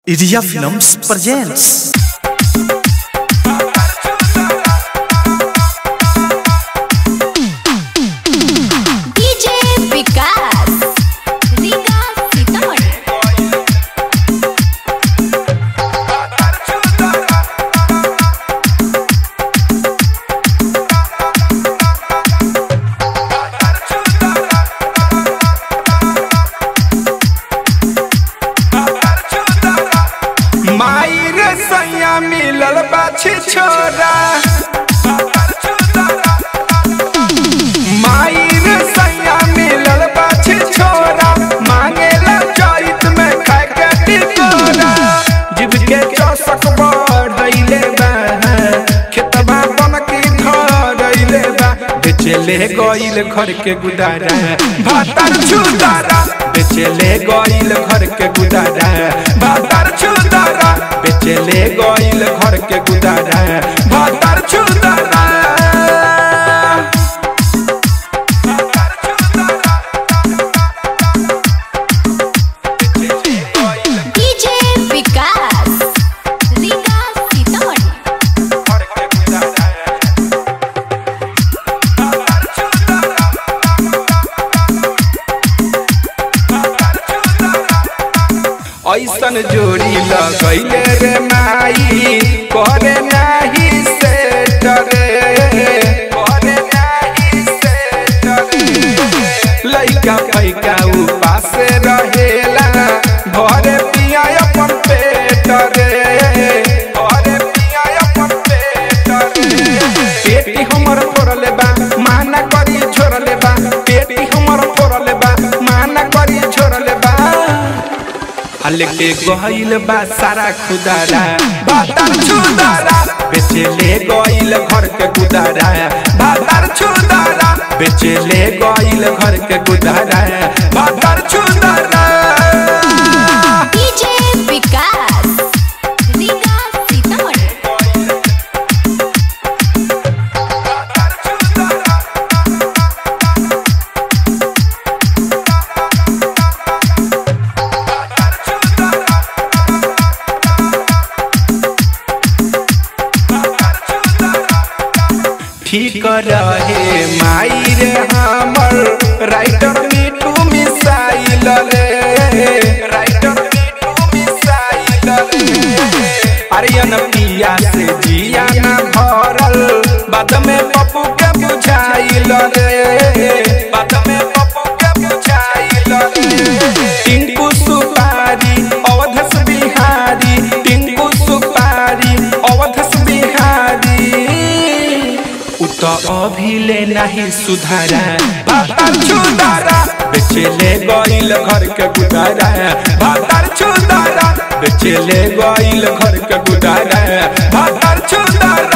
Iria Films presents DJ विकास रीगा सीतामढ़ी माई रे सैया मिलल बाछी छोरा माई रे सैया मिलल बाछी छोरा मांगेला चैत में खाए के टिकोरा जीव के चौसक बढ़ैले बा खेतबा बन के धरैले बा बेचेले गइल घर के गुदारा भातर छुदारा बेचेले गइल घर के गुदारा भातर छुदारा बेचेले गइल घर के गुदारा भातर छुदारा DJ विकास रीगा सीतामढ़ी घर के गुदारा ऐसन जोड़ी लगैले रे माई करे नाही से डरे करे नाही से डरे लइका पैका उपास रहेला घरे पिया अपन पेट रे घरे पिया अपन पेट रे पेटी हमर फोड़ले बा माना करी छोड़ले बा पेटी हमर फोड़ले बा माना करी छोड़ले बा हल्के गइल बा सारा खुदारा बातार छुदारा बेचेले गइल घर के गुदारा बातार छुदारा बेचेले गइल घर के गुदारा बातार छुदारा DJ विकास रीगा सीतामढ़ी ठीक रहे माई रे हमर राइटर मिठू मिसाइल रे राइटर मिठू मिसाइल रे अरियन पिया से जिया ना भरल बाद में पप्पू के बुझाइल रे बाद में पप्पू के बुझाइल रे टिंकू सुपारी अवधस बिहारी टिंकू सुपारी अवधस बिहारी उ त अभिले नाही सुधारा भातार छुदारा बेचेले गइल घर के गुदारा भातार छुदारा बेचेले गइल घर के गुदारा भातार छुदारा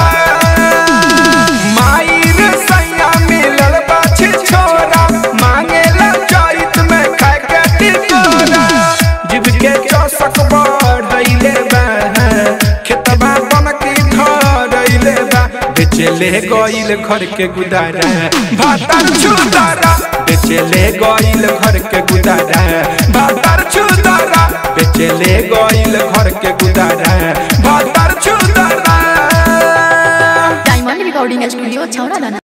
माई रे सैया मिलल बाछी छोरा मांगेला चैत में खाए के टिकोरा जीव के चौसक बढ़ैले बा खेतबा बन के धरैले बा बेचेले गइल घर के गुदारा भातार छुदारा बेचेले गइल घर के गुदारा भातार छुदारा बेचेले गइल घर के गुदारा भातार छुदारा डायमंड रिकॉर्डिंग स्टूडियो छौड़ा दाना